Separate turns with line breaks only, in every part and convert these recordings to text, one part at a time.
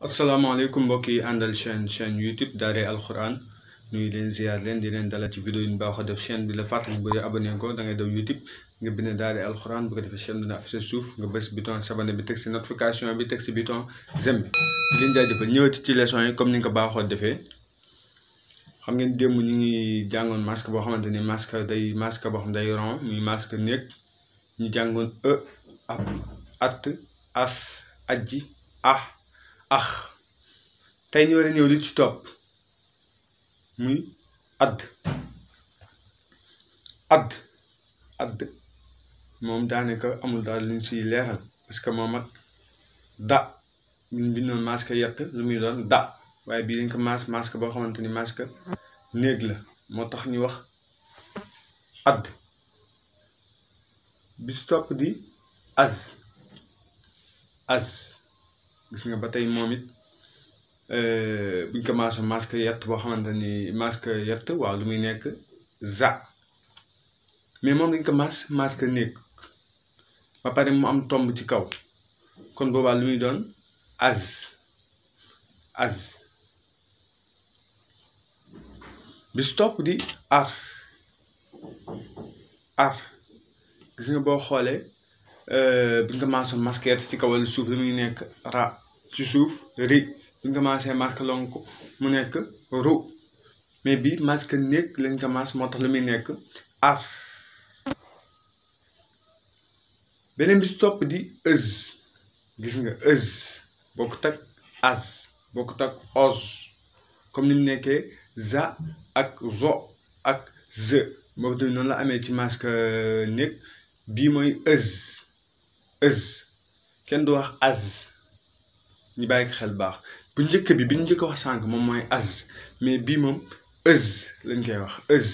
asalaamaaleykum mbokk yi àndal chaîne chaîne YouTube Daaray Alxuraan nuyu leen ziar leen di leen dalal ci vidéo yi ñu baaxoo def chaîne bi la fàttali bu dee abonné ko da ngay daw YouTube nga bind Daaray Alxuraan bu ko defee chaîne bi na affiché suuf nga bës bouton s'abonner bi teg si notification bi teg si bouton j'aime bi di leen jaajëfal ñëwati ci leçon yi comme ni nga ko baaxoo defee xam ngeen démb ñu ngi jàngoon masque boo xamante ni masque day masque boo xam day rond muy masque néeg ñu jàngoon e ab at af ajji ah ax tey ñu war a ñëw li ci topp muy add add add moom daanaka amul daal luñ siy leeral parce que moom ak da ñu bindoon masque yett lu muy doon da waaye bii dañ ko mas masque boo xamante ni masque néeg la moo tax ñu wax add bis topp di az az gis nga ba tey moom it buñ ko maasoo masque yett boo xamante ni masque yett waaw lu muy nekk za mais moom dañ ko mas masque néeg ba pare mu am tomb ci kaw kon boobaa lu muy doon az az bis topp di ar ar gis nga boo xoolee buñ ko maasoo masque yett ci kaw wala suuf lu muy nekk ra ci suuf ri buñ ko maasee masque lonk mu nekk ru mais bii masque néeg lañ ko maas moo tax lu muy nekk ar beneen bis topp di ëz gis nga ëz bokkut ak az bokkut ak oz comme ni mu nekkee za ak zo ak ze boobu tamit noonu la amee ci masque néeg bii mooy ëz ëz kenn du wax az ñu bàyyi ko xel baax bu njëkk bi bi ñu njëkk wax sànq moom mooy az mais bii moom ëz lañ koy wax ëz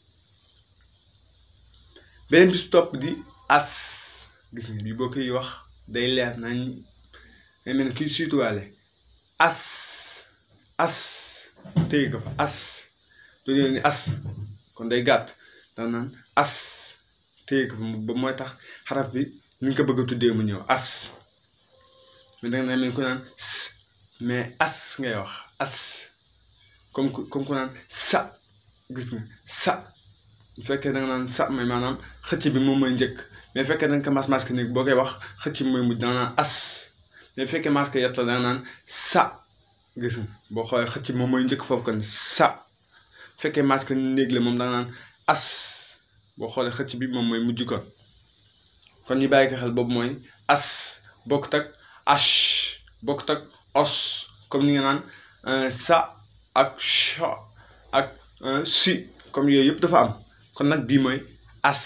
beneen bis topp di as gis nga bii boo koy wax day leer nañ day mel ne kuy suituwaale as as téye ko fa as doo ñëw ni as kon day gàtt daan naan as téye ko fa ba mooy tax xaraf bi ni nga ko bëgg a tuddee mu ñëw as mais danga naan mel ku naan mais as ngay wax as comme comme ku naan sa gis nga sa bu fekkee da nga naan sa mais maanaam xëcc bi moom mooy njëkk mais bu fekkee da nga ko mas masque néeg boo koy wax xëcc bi mooy mujj da nga naan as mais bu fekkee masque yett la da nga naan sa gis nga boo xoolee xëcc bi moom mooy njëkk foofu kon sa bu fekkee masque néeg la moom da nga naan as boo xoolee xëcc bi moom mooy mujj kon kon ñu bàyyi ko xel boobu mooy as bokkut ak ash bokkut ak os comme ni nga naan sa ak cha ak si comme yooyu yëpp dafa am kon nag bii mooy as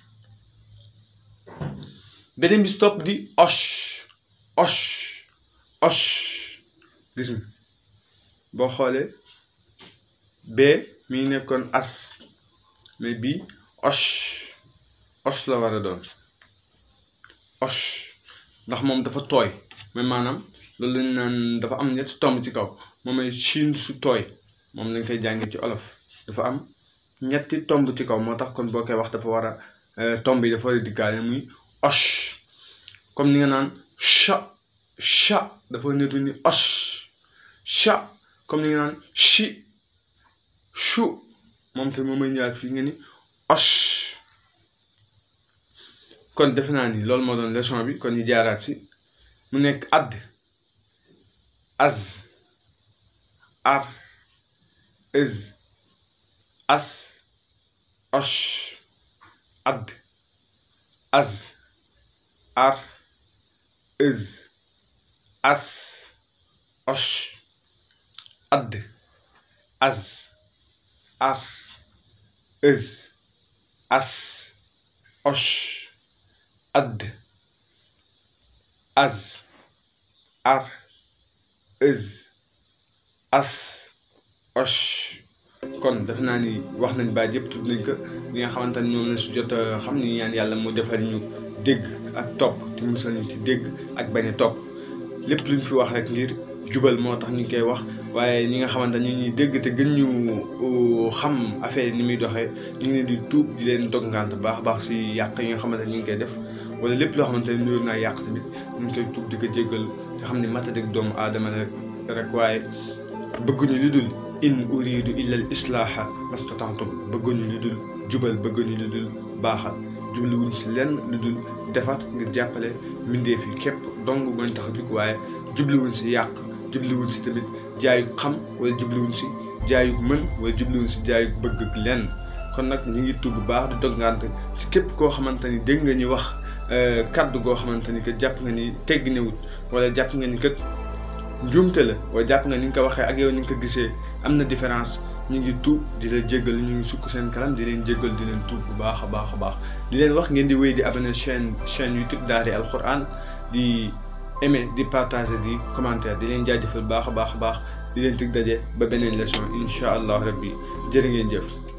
beneen bi si topp di osh osh osh gis nga boo xoolee bee mi ngi nekkoon as mais bii osh osh la war a doon osh ndax moom dafa tooy mais maanaam loolu lañ naan dafa am ñetti tomb ci kaw moom mooy siin su tooy moom lañ koy jàngee ci olof dafa am ñetti tomb ci kaw moo tax kon boo koy wax dafa war a tomb yi dafa war a diggaale muy osh comme ni nga naan cha cha dafa nitu ni osh cha comme ni nga naan chi chu moom te moom may ñëwaat fii nga ni osh kon defe naa ni loolu moo doon leçon bi kon ñu jaaraat si mu nekk add az ar ëz as osh add az ar ëz as osh add az ar ëz as osh add az ar ëz as osh kon def naa ni wax nañ baat yëpp tudd nañ ko li nga xamante ni ñoom la su jot xam ni ñaan yàlla mu defal ñu dégg ak topp te musal ñu ci dégg ak bañ a topp lépp luñ fi wax rek ngir jubal moo tax ñu koy wax waaye ñi nga xamante ni ñuy dégg te gën ñu xam affaire ni muy doxee ñu ngi leen di tuub di leen dog ngant baax baax si yàq yi nga xamante ni ñu ngi koy def wala lépp loo xamante ni nuyoo naa yàq tamit ñu ngi koy tuub di ko jéggal te xam ne matadik doomu aadama rek rek waaye bëgguñu lu dul in uridu illa al islaaha mastata'tu bëgguñu lu dul jubal bëgguñu lu dul baaxal jubluwuñ si lenn lu dul defar ngir jàppale mbindeef yi képp dong mooy tax a jug waaye jubluwuñ si yàq jubluwuñ si tamit jaayu xam wala jubluwuñ si jaayu mën wala jubluwuñ si jaayu bëgg ak lenn kon nag ñu ngi tudd bu baax di doggante ci képp koo xamante ni dégg nga ñu wax kaddu goo xamante ni que jàpp nga ni tegg newut wala jàpp nga ni kat njuumte la wala jàpp nga ni nga ko waxee ak yow ni nga ko gisee am na différence ñu ngi tuub di la jéggal ñu ngi sukk seen kanam di leen jéggal di leen tuub bu baax a baax a baax di leen wax ngeen di wéy di abonné chaîne chaîne YouTube Daara Alquran di aimer di partager di commentaire di leen jaajëfal baax a baax a baax di leen tig daje ba beneen leçon incha allah rabbi jërë ngeen jëf